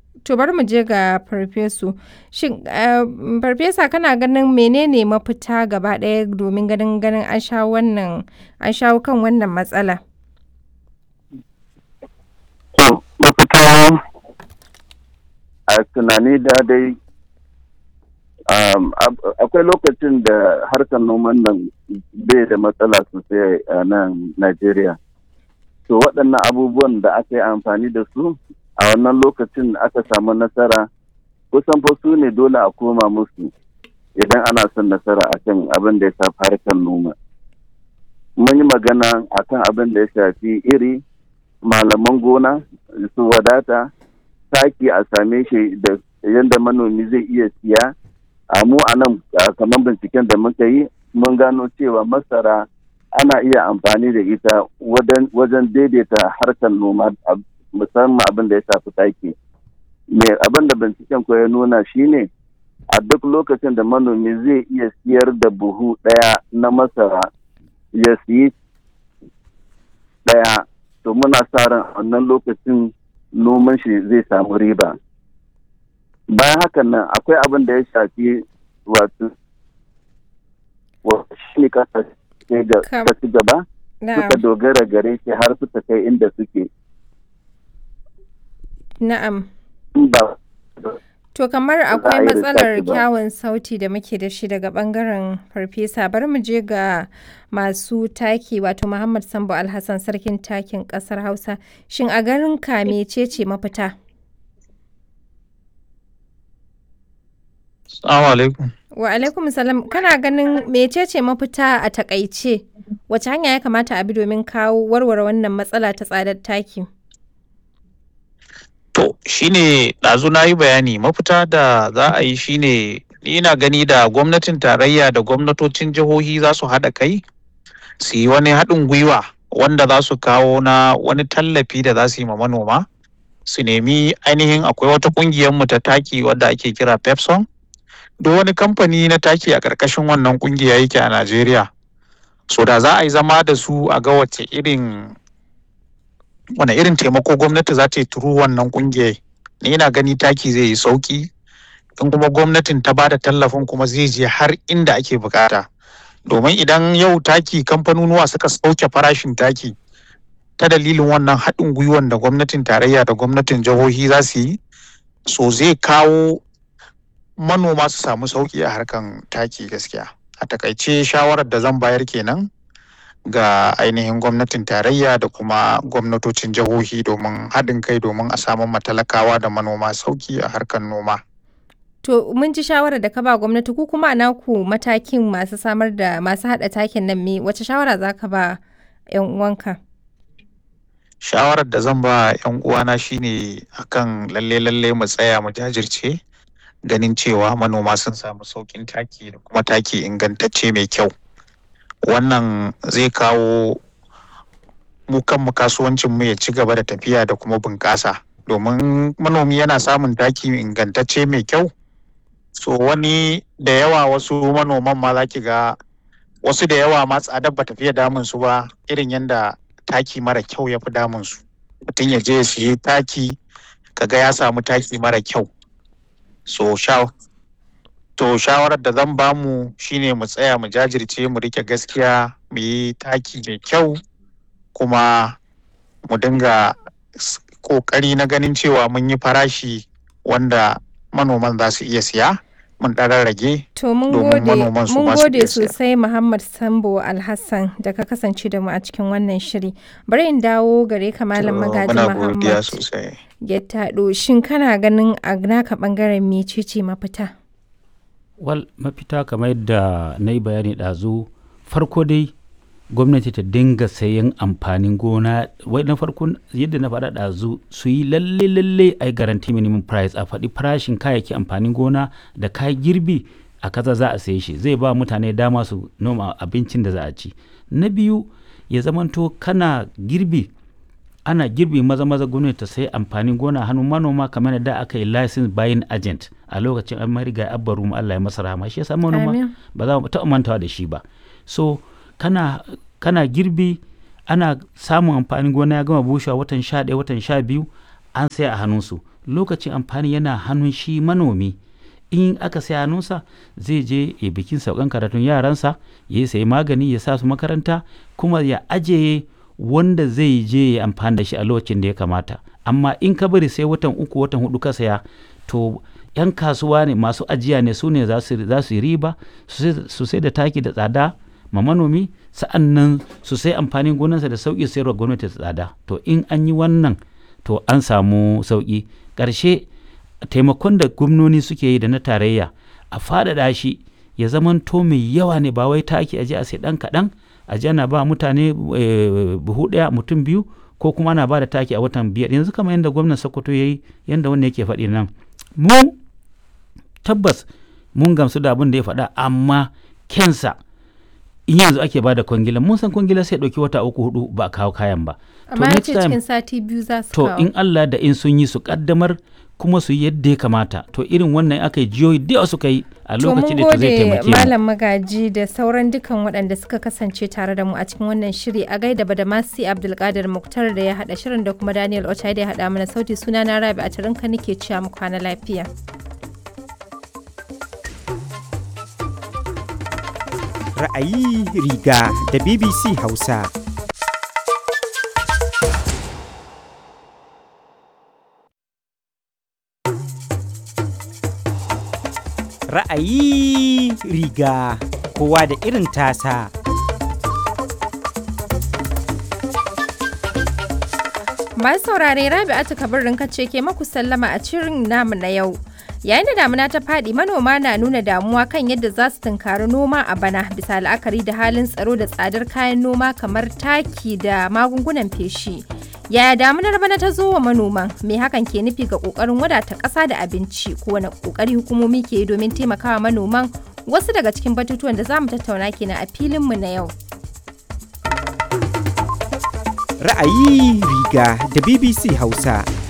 To bari mu je ga farfesu. Shin eh, farfesa kana ganin menene mafita gaba ɗaya domin ganin ganin an shawo wannan an shawo kan wannan matsala? To, mafita a tunani da dai um, ab- akwai lokacin da harkar noman nan bai da matsala sosai a nan Najeriya. To waɗannan abubuwan da aka yi amfani da su a wannan lokacin aka samu nasara kusan fa su ne dole a koma musu idan ana son nasara akan abin da ya shafi harkar noma. Mun yi magana akan abin da ya shafi iri, malaman gona su wadata, taki a same shi da yadda manomi zai iya siya. A mu a nan a kamar binciken da muka yi mun gano cewa masara ana iya amfani da ita wajen wajen daidaita harkar noma a- musamman abin da ya shafi taki. Me abin da binciken ko ya nuna shine a duk lokacin da manomi zai iya siyar da buhu ɗaya na masara ya siyi ɗaya to muna sa ran a wannan lokacin noman shi zai samu riba. Bayan hakan nan akwai abin da ya shafi wato wa- shi ne kasa Kam- ka ci gaba Na'am. suka dogara gare shi har suka kai inda suke. Na'am. In ba To kamar a akwai yi matsalar lissafi ba. kyawun sauti da muke da shi daga bangaren farfesa bari mu je ga masu taki wato Muhammad Sambo Alhassan sarkin takin kasar Hausa shin a garin ka mecece mafita? Assalamu alaikum. Wa alaikum salam kana ganin mecece mafita a takaice wace hanya ya kamata a bi domin kawo warware wannan matsala ta tsadar taki? To, shine ɗazu na yi bayani mafita da za a yi shine ni ina gani da gwamnatin tarayya da gwamnatocin jihohi za su haɗa kai su yi wani haɗin gwiwa wanda za su kawo na wani tallafi da za su yi ma manoma su nemi ainihin akwai wata ƙungiyar mu ta taki wadda ake kira Pepson duk wani kamfani na taki a ƙarƙashin wannan ƙungiya yake a Najeriya so da za a yi zama da su a ga wace irin wane irin taimako gwamnati za ta yi turu wannan kungiyar ni ina gani taki zai yi sauki in kuma gwamnatin ta bada tallafin kuma zai je har inda ake bukata domin idan yau taki kamfanonuwa suka sauke farashin taki ta dalilin wannan haɗin gwiwan da gwamnatin tarayya da gwamnatin jihohi za su yi so zai kawo manoma su samu sauki a harkan taki gaskiya a takaice shawarar da zan bayar kenan ga ainihin gwamnatin tarayya da kuma gwamnatocin jihohi domin haɗin kai domin a samu matalakawa da manoma sauki a harkar noma. To mun ji shawarar da ka ba gwamnati ku kuma a naku matakin masu samar da masu haɗa takin nan me wace shawara za ka ba 'yan uwanka? Shawarar da zan ba 'yan uwana shine akan lalle lalle mu tsaya mu jajirce ganin cewa manoma sun samu saukin taki da kuma taki ingantacce mai kyau. Wannan zai kawo mu kanmu kasuwancin mu ya ci gaba da tafiya da kuma bunƙasa domin manomi yana samun taki ingantacce mai kyau so wani da yawa wasu manoman ma za ki ga wasu da yawa ma tsadar ba tafiya damun su ba irin yadda taki mara kyau ya fi damun su mutum ya je ya siye taki kaga ya samu taki mara kyau so sha to shawarar da zan bamu shine mu tsaya mu jajirce mu rike gaskiya mu yi taki mai kyau kuma mu dinga s- kokari na ganin cewa mun yi farashi wanda manoman za su iya siya mun ɗan rage To mun domin gode manoman su mun ma su gode iya siya. sosai Muhammad Sambo Alhassan da ka kasance da mu a cikin wannan shiri. Bari in dawo gare ka Malam Magaji muna godiya Muhammad sosai Gettado shin kana ganin a naka bangaren mecece mafita? wal mafita kamar yadda na yi bayani ɗazu farko dai gwamnati ta dinga sayan amfanin gona wai na farko yadda na faɗa ɗazu su yi lalle lalle a yi garanti minimum price a faɗi farashin kayayyaki amfanin gona da kayan girbi a kaza za a saye shi zai ba mutane dama su noma abincin da za a ci na biyu ya zamanto kana girbi ana girbi maza maza gwamnati ta sai amfanin gona hannun manoma kamar da aka yi license buying agent a lokacin an mariga abba rumu Allah ya masa rahama shi yasa manoma Amin. ba za mu taɓa mantawa da shi ba so kana kana girbi ana samun amfanin gona ya gama bushewa watan sha ɗaya watan sha biyu an saya a hannunsu lokacin amfani yana hannun shi manomi in aka sai hannunsa zai je ya bikin saukan karatun yaransa ya sayi magani ya sa su makaranta kuma ya ajiye wanda zai je ya amfani da shi a lokacin da ya kamata amma in ka bari sai watan uku watan hudu ka saya to yan kasuwa ne masu ajiya ne su ne za su yi riba su sai da taki da tsada ma manomi sa'an nan su sai amfanin gonarsa da sauƙi sayarwa gwamnati da tsada to in an yi wannan to an samu sauƙi ƙarshe taimakon da gwamnoni suke yi da na tarayya a faɗaɗa shi ya zamanto mai yawa ne ba wai taki aje a sai ɗan kaɗan aje ana ba mutane buhu ɗaya mutum biyu ko kuma ana ba da taki a watan biyar yanzu kamar yadda gwamnan sokoto ya yi yadda wanda yake faɗi nan mu tabbas mun gamsu da abin da ya faɗa amma kensa in yanzu ake ba da kwangila mun san kwangila sai ɗauki wata uku hudu ba a kawo kayan ba amma ya ce cikin sati biyu za su to kawo in Allah da in sun yi su kaddamar kuma su yi yadda ya kamata to irin wannan aka yi jiyoyi da suka yi a lokacin da zai taimake mu malam magaji da sauran dukan waɗanda suka kasance tare da mu a cikin wannan shiri a gaida badamasi abdulkadir muktar da ya haɗa shirin da kuma daniel ochai da ya haɗa mana sauti suna na rabi a tarinka nake cewa mu kwana lafiya ra'ayi riga da bbc hausa ra'ayi riga kowa da irin tasa masu saurare rabi'atu kabirin ce ke maku sallama a cirin namu na yau yayin da damuna ta faɗi manoma na nuna damuwa kan yadda za su tunkari noma a bana bisa la'akari da halin tsaro da tsadar kayan noma kamar taki da magungunan feshi yaya damunar bana ta zo wa manoman me hakan ke nufi ga kokarin wadata ƙasa da abinci ko wani kokari hukumomi ke yi domin taimakawa manoman wasu daga cikin batutuwan da za mu tattauna kenan a filinmu na yau ra'ayi riga da bbc hausa